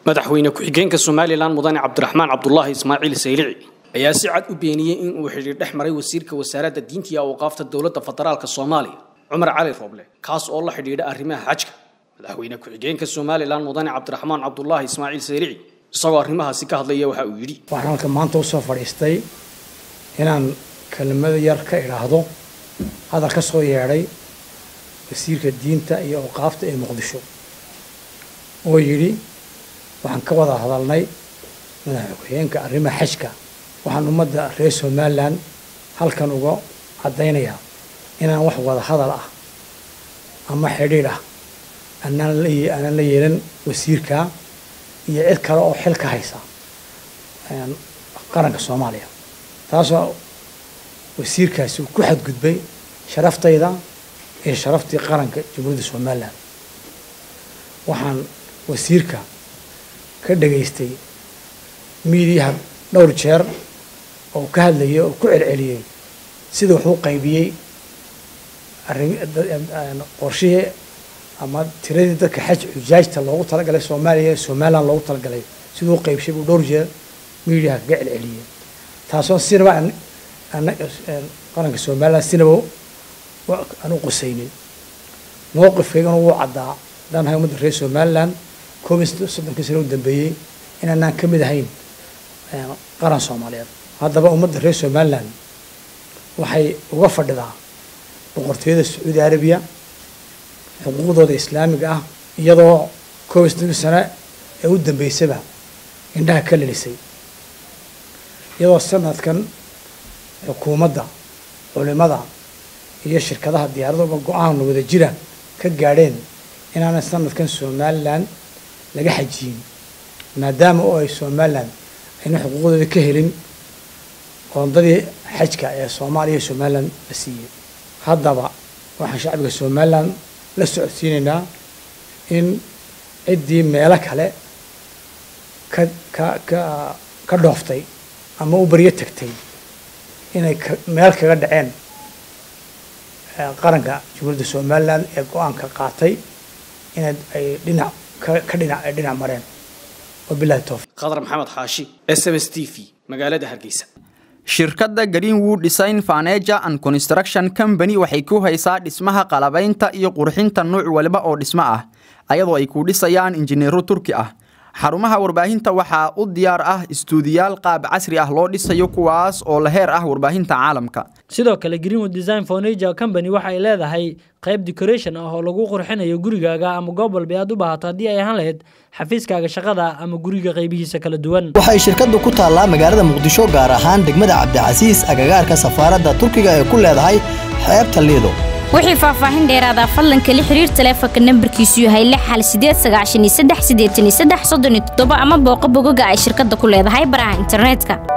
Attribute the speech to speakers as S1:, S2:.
S1: madaxweyne ku-xigeenka somalilan mudane cabdiraxmaan cabdulaahi ismaaciil saylici ayaa si cad u beeniyey in uu xidhiir dhex maray wasiirka wasaaradda diinta iyo awqaafta dowladda federaalk soomaaliya cumar cali rooble kaas oo la xidhiidha arrimaha xajka madaxweyne ku-xigeenka somalilan mudane cabdiraxmaan cabdulaahi ismaaciil saylici isagoo arrimahaasi ka hadlaya waxa uu yidhi
S2: waxaan halka maanta usoo fadhiistay inaan kelmado yar ka idhaahdo hadal ka soo yeedhay wasiirka diinta iyo awqaafta ee muqdisho oo yidhi waxaan ka wada hadalnay madaxweyeenka arrimaha xajka waxaan ummadda reer somalilan halkan uga caddaynayaa inaan wax wada hadal ah ama xidhiidh ah anaan la aanaan la yeelan wasiirka iyo cid kale oo xil ka haysa qaranka soomaaliya taasoo wasiirkaasi uu ku xadgudbay sharaftayda iyo sharaftii qaranka jamhuuriyadda somalilan waxaan wasiirka ka dhageystay miidiyaha dhowr jeer oo ka hadlayay oo ku celceliyey sida wuxuu qaybiyey qorshihii ama tiradii dadka xaj xujaajta loogu talagalay soomaaliya somalilan loogu talagalay siduu qaybshay buu dhowr jeer miidiyaha kaga celceliyey taasoo sinaba qaranka somalilan sinaba aan u qusaynin mowqifkaygana wuu caddaa haddaan nahay ummadda reer somalilan koob iyo soddonkii sano u dambeeyey inaanaan ka mid ahayn qaran soomaaliyeed haddaba ummadda reer somalilan waxay uga fadhidaa boqortooyada sacuudi arabiya xuquuqdooda islaamiga ah iyadoo koob iyo soddonkii sano ee u dambeysaba indhaha ka lelisay iyadoo sanadkan xukuumadda culimada iyo shirkadaha diyaaraduba go-aan wada jira ka gaadheen inaanay sanadkan somalilan laga xajiyin maadaama oo ay somalilan ayna xuquuqdooda ka helin qoondadii xajka ee soomaaliya iyo somalilan la siiyey haddaba waxaan shacbiga somalilan la socodsiinaynaa in ciddii meelo kale ka ka ka ka dhooftay ama u baryo tagtay inay meel kaga dhaceen qaranka jamhuuriyadda somalilan ee go-aanka qaatay inay ay dhinac ka dhinac ay dhinac mareen wabilahi towfiq
S1: khadar maxamed xaashi s m s t v magaalada hargeysa
S3: shirkadda greenwood design faneja and construction company waxay ku haysaa dhismaha qalabaynta iyo qurxinta nuuc waliba oo dhismo ah ayadoo ay ku dhisayaan injineero turki ah xarumaha warbaahinta waxaa u diyaar ah istuudiyaal qaab casri ah loo dhisayo kuwaas oo la heer ah warbaahinta caalamka
S4: sidoo kale greenwood design fornager company waxa ay leedahay qayb decoration ah oo lagu qurxinayo gurigaaga ama goob walba aad u baahato haddii ay ahaan lahayd xafiiskaaga shaqada ama guriga qaybihiisa kala duwan
S5: waxay shirkaddu ku taallaa magaalada muqdisho gaar ahaan degmada cabdicasiis agagaarka safaaradda turkiga ee ku leedahay xeebta liido
S6: wixii faahfaahin dheeraada fadlan kala xiriir taleefanka nambarkiisu yahay lix hal sideed sagaashan iyo saddex siddeetan iyo saddex soddon iyo toddoba ama booqo bogoga ay shirkadda ku leedahay baraha internetka